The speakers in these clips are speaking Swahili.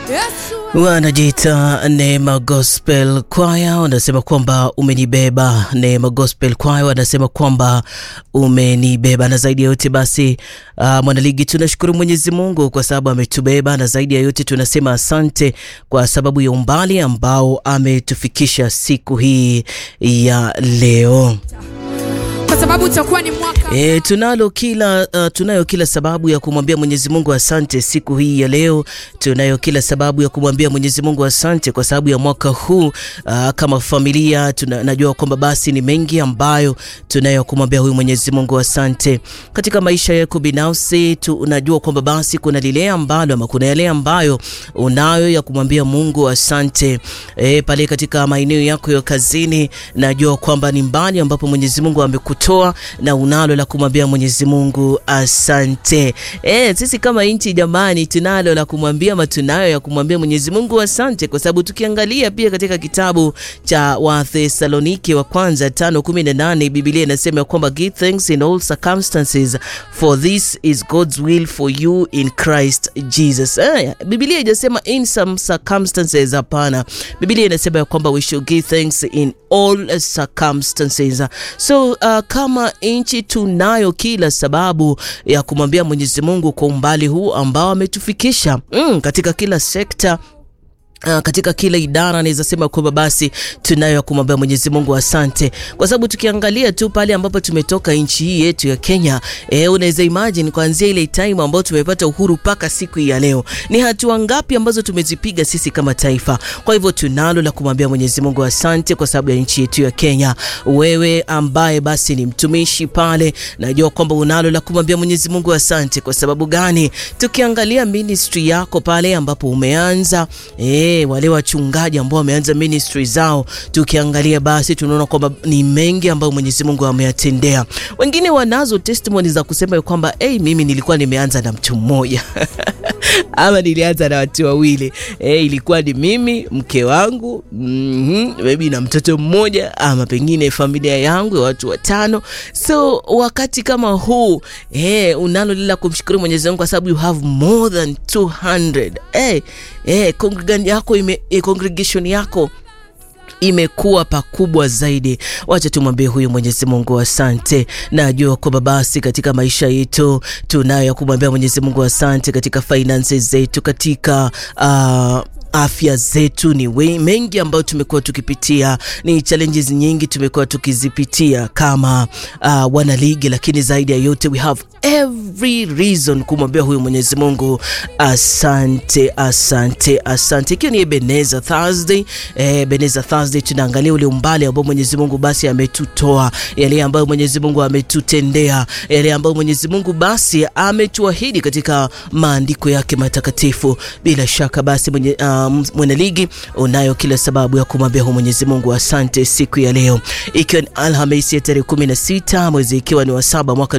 Wanajiita Neema Gospel Choir wanasema kwamba umenibeba. Neema Gospel Choir wanasema kwamba umenibeba, na zaidi ya yote basi, uh, mwanaligi, tunashukuru Mwenyezi Mungu kwa sababu ametubeba, na zaidi ya yote tunasema asante kwa sababu ya umbali ambao ametufikisha siku hii ya leo kwa sababu utakuwa ni mwaka E, tunalo kila uh, tunayo kila sababu ya kumwambia Mwenyezi Mungu asante siku hii ya leo. Tunayo kila sababu ya kumwambia Mwenyezi Mungu asante kwa sababu ya mwaka huu uh, kama familia tuna, najua kwamba basi ni mengi ambayo tunayo kumwambia huyu Mwenyezi Mungu asante katika maisha yako binafsi. Tunajua kwamba basi kuna lile ambalo ama kuna yale ambayo unayo ya kumwambia Mungu asante e, pale katika maeneo yako ya kazini, najua kwamba ni mbali ambapo Mwenyezi Mungu amekutoa na unalo la kumwambia Mwenyezi Mungu asante. Eh, sisi kama nchi jamani, tunalo la kumwambia ama tunayo ya kumwambia Mwenyezi Mungu asante, kwa sababu tukiangalia pia katika kitabu cha Wathesalonike wa kwanza 5:18 Biblia inasema kwamba give thanks in all circumstances for this is God's will for you in Christ Jesus. Eh, Biblia haijasema in some circumstances, hapana. Biblia inasema ya kwamba we should give thanks in all circumstances. So uh, kama nchi tunayo kila sababu ya kumwambia Mwenyezi Mungu kwa umbali huu ambao ametufikisha mm, katika kila sekta Uh, katika kila idara naweza sema kwamba basi tunayo kumwambia Mwenyezi Mungu asante, kwa sababu tukiangalia tu pale ambapo tumetoka nchi hii yetu ya Kenya, eh, unaweza imagine kuanzia ile time ambayo tumepata uhuru mpaka siku hii ya leo, ni hatua ngapi ambazo tumezipiga sisi kama taifa. Kwa hivyo tunalo la kumwambia Mwenyezi Mungu asante kwa sababu ya nchi yetu ya Kenya. Wewe ambaye basi ni mtumishi pale, najua kwamba unalo la kumwambia Mwenyezi Mungu asante. Kwa sababu gani? Tukiangalia ministry yako pale ambapo umeanza eh, wale wachungaji ambao wameanza ministry zao, tukiangalia basi tunaona kwamba ni mengi ambayo Mwenyezi Mungu ameyatendea. Wengine wanazo testimony za kusema kwamba hey, mimi nilikuwa nimeanza na mtu mmoja ama nilianza na watu wawili hey, ilikuwa ni mimi mke wangu mm -hmm, maybe na mtoto mmoja ama pengine familia yangu ya watu watano. So wakati kama huu hey, unalo lila kumshukuru Mwenyezi Mungu kwa sababu you have more than 200 hey, hey, congregation yako ime, eh, congregation yako imekuwa pakubwa zaidi. Wacha tumwambie huyu Mwenyezi Mungu asante. Najua kwamba basi katika maisha yetu tunayo ya kumwambia Mwenyezi Mungu asante, katika finances zetu, katika uh, afya zetu ni we, mengi ambayo tumekuwa tukipitia, ni challenges nyingi tumekuwa tukizipitia kama uh, wanaligi, lakini zaidi ya yote we have every reason kumwambia huyu Mwenyezi Mungu asante, asante, asante. Ikiwa ni Ebenezer Thursday, eh, Ebenezer Thursday tunaangalia ule umbali ambao Mwenyezi Mungu basi ametutoa, yale ambayo Mwenyezi Mungu ametutendea, yale ambayo Mwenyezi Mungu basi ametuahidi katika maandiko yake matakatifu. Bila shaka basi mwenye, uh, mwanaligi unayo kila sababu ya kumwambia huyu Mwenyezi Mungu asante siku ya leo, ikiwa ni Alhamisi ya tarehe 16 mwezi ikiwa ni wa saba mwaka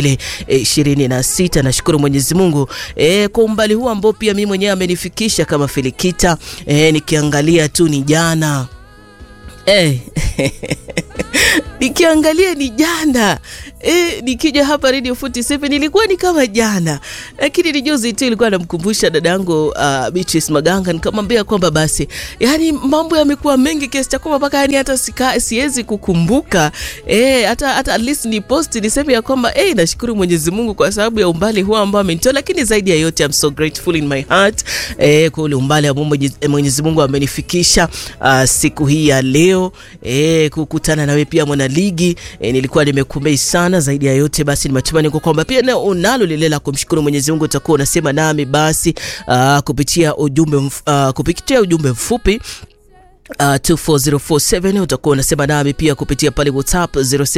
2026. Nashukuru Mwenyezi Mungu e, kwa umbali huu ambao pia mimi mwenyewe amenifikisha kama Filikita e, nikiangalia tu ni jana e, nikiangalia ni jana e, nikija hapa Radio 47 ilikuwa ni kama jana, lakini ni juzi tu ilikuwa namkumbusha dadangu uh, Beatrice Maganga, nikamwambia kwamba basi, yani mambo yamekuwa mengi kiasi cha kwamba mpaka yani hata sika, siwezi kukumbuka e, hata hata at least ni post niseme ya kwamba e, nashukuru Mwenyezi Mungu kwa sababu ya umbali huo ambao amenitoa, lakini zaidi ya yote I'm so grateful in my heart e, kwa ule umbali ambao Mwenyezi Mungu amenifikisha uh, siku hii ya leo e, kukutana nawe pia mwanaligi e, nilikuwa nimekumei sana. Zaidi ya yote basi ni matumaini kwa kwamba pia leo unalo lile la kumshukuru Mwenyezi Mungu, utakuwa unasema nami basi uh, kupitia ujumbe mf, uh, kupitia ujumbe mfupi Uh, 24047 utakuwa unasema nami pia kupitia pale WhatsApp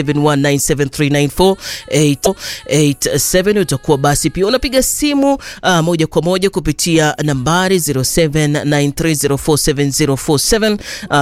0719739487 utakuwa basi pia unapiga simu uh, moja kwa moja kupitia nambari 0793047047 uh,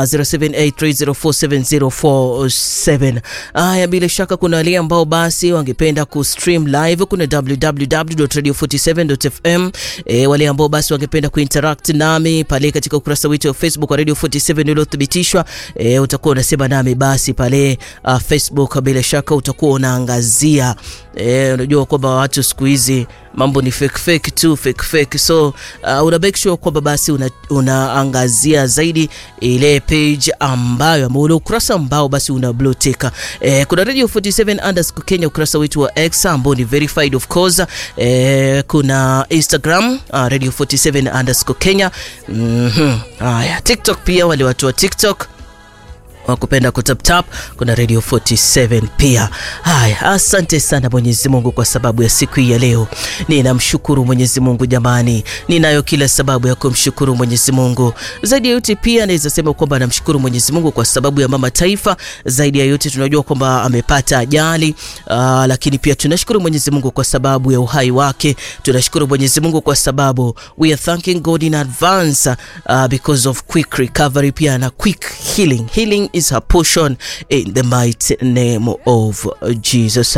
0783047047. Haya, uh, bila shaka kuna wale ambao basi wangependa kustream live, kuna www.radio47.fm. E, wale ambao basi wangependa kuinteract nami pale katika ukurasa wetu wa Facebook wa Radio 47 uliothibitishwa, e, utakuwa unasema nami basi pale uh, Facebook bila shaka utakuwa unaangazia. E, unajua kwamba watu siku hizi mambo ni fake fake tu fake fake, so uh, una make sure kwamba basi una, unaangazia zaidi ile page ambayo ama ule ukurasa ambao basi una blue tick. Eh, kuna Radio 47 underscore Kenya ukurasa wetu wa X ambao ni verified of course. Eh, kuna Instagram uh, Radio 47 underscore Kenya. Mhm. Haya, TikTok pia wale watu wa TikTok wakupenda kutaptap kuna Radio 47 pia. Haya, asante sana Mwenyezi Mungu kwa sababu ya siku hii ya leo. Ninamshukuru Mwenyezi Mungu jamani, ninayo kila sababu ya kumshukuru Mwenyezi Mungu. Zaidi ya yote pia naweza sema kwamba namshukuru Mwenyezi Mungu kwa sababu ya mama taifa. Zaidi ya yote tunajua kwamba amepata ajali aa, lakini pia tunashukuru Mwenyezi Mungu kwa sababu ya uhai wake. Tunashukuru Mwenyezi Mungu kwa sababu we are thanking God in advance uh, because of quick recovery pia na quick healing. Healing is her portion in the mighty name of Jesus.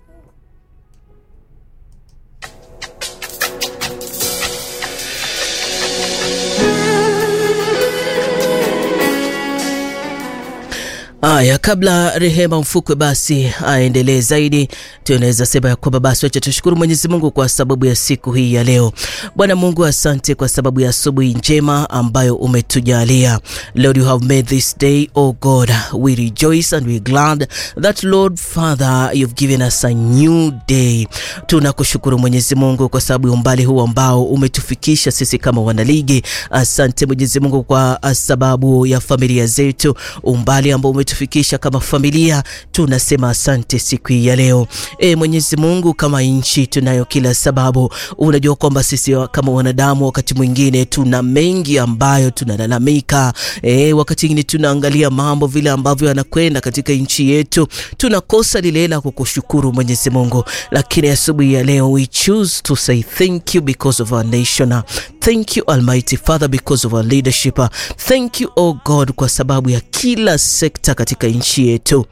Aya, kabla Rehema Mfukwe basi aendelee zaidi, tunaweza sema ya kwamba basi wacha tushukuru Mwenyezi Mungu kwa sababu ya siku hii ya leo. Bwana Mungu, asante kwa sababu ya asubuhi njema ambayo umetujalia. Lord, you have made this day, oh God, we rejoice and we glad that Lord Father, you've given us a new day. Tunakushukuru Mwenyezi Mungu kwa sababu ya umbali huu ambao umetufikisha sisi kama wanaligi. Asante Mwenyezi Mungu kwa sababu ya familia zetu, umbali ambao umetufikisha kama familia, tunasema asante siku hii ya leo. E Mwenyezi Mungu, kama nchi tunayo kila sababu. Unajua kwamba sisi kama wanadamu wakati mwingine tuna mengi ambayo tunalalamika. E, wakati mwingine tunaangalia mambo vile ambavyo yanakwenda katika nchi yetu, tunakosa lile la kukushukuru Mwenyezi Mungu, lakini asubuhi ya leo we choose to say thank you because of our nation. Thank you Almighty Father because of our leadership. Thank you oh God kwa sababu ya kila sekta katika nchi yetu.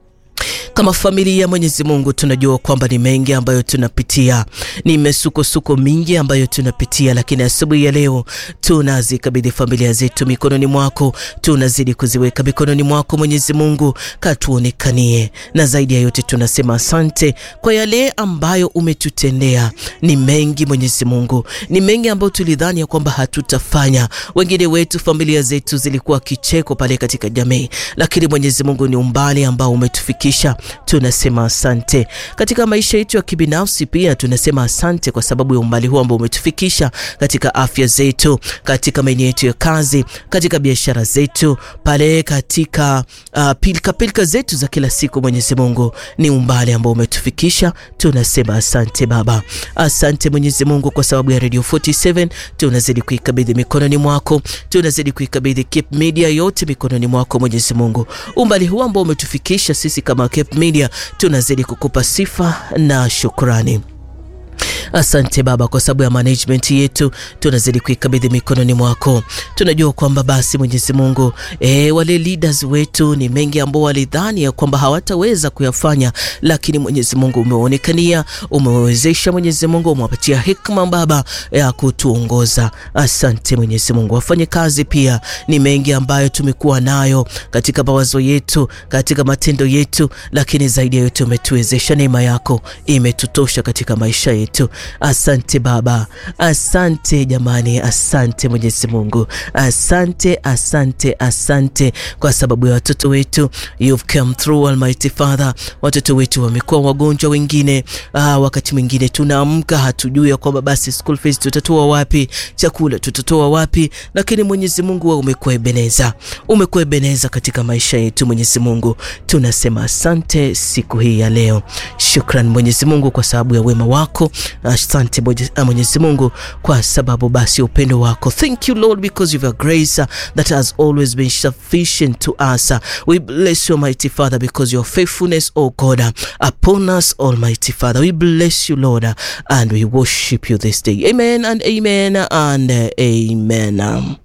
Kama familia Mwenyezi Mungu, tunajua kwamba ni mengi ambayo tunapitia, ni mesukosuko mingi ambayo tunapitia, lakini asubuhi ya leo tunazikabidhi familia zetu mikononi mwako, tunazidi kuziweka mikononi mwako Mwenyezi Mungu, katuonekanie, na zaidi ya yote tunasema asante kwa yale ambayo umetutendea. Ni mengi Mwenyezi Mungu, ni mengi ambayo tulidhani ya kwamba hatutafanya. Wengine wetu familia zetu zilikuwa kicheko pale katika jamii, lakini Mwenyezi Mungu ni umbali ambao umetufikisha tunasema asante. Katika maisha yetu ya kibinafsi pia tunasema asante kwa sababu ya umbali huu ambao umetufikisha katika afya zetu, katika maeneo yetu ya kazi, katika biashara zetu, pale katika uh, pilika pilika zetu za kila siku. Mwenyezi Mungu, ni umbali ambao umetufikisha, tunasema asante Baba. Asante Mwenyezi Mungu kwa sababu ya Radio 47 tunazidi kuikabidhi mikononi mwako, tunazidi kuikabidhi Cape Media yote mikononi mwako Mwenyezi Mungu, umbali huu ambao umetufikisha sisi kama Cape Media tunazidi kukupa sifa na shukrani. Asante Baba kwa sababu ya management yetu tunazidi kuikabidhi mikononi mwako. Tunajua kwamba basi Mwenyezi Mungu e, wale leaders wetu ni mengi ambao walidhani ya kwamba hawataweza kuyafanya, lakini Mwenyezi Mungu umeonekania, umewezesha Mwenyezi Mungu, umewapatia hikma Baba ya kutuongoza. Asante Mwenyezi Mungu. Wafanye kazi pia ni mengi ambayo tumekuwa nayo katika mawazo yetu, katika matendo yetu, lakini zaidi ya yote umetuwezesha. Neema yako imetutosha katika maisha yetu. Asante Baba, asante jamani, asante Mwenyezi Mungu, asante, asante, asante kwa sababu ya watoto wetu. You've come through Almighty Father. Watoto wetu wamekuwa wagonjwa wengine, ah, wakati mwingine tunaamka hatujui ya kwamba basi school fees tutatoa wapi, chakula tutatoa wapi, lakini Mwenyezi Mungu wewe umekuwa Ebeneza, umekuwa Ebeneza katika maisha yetu. Mwenyezi Mungu tunasema asante siku hii ya leo. Shukran Mwenyezi Mungu kwa sababu ya wema wako. Asante Mwenyezi Mungu kwa sababu basi upendo wako. Thank you Lord because of your grace uh, that has always been sufficient to us. Uh, we bless you Almighty Father because your faithfulness, oh God, uh, upon us Almighty Father. We bless you Lord uh, and we worship you this day. Amen and amen and uh, amen. Um,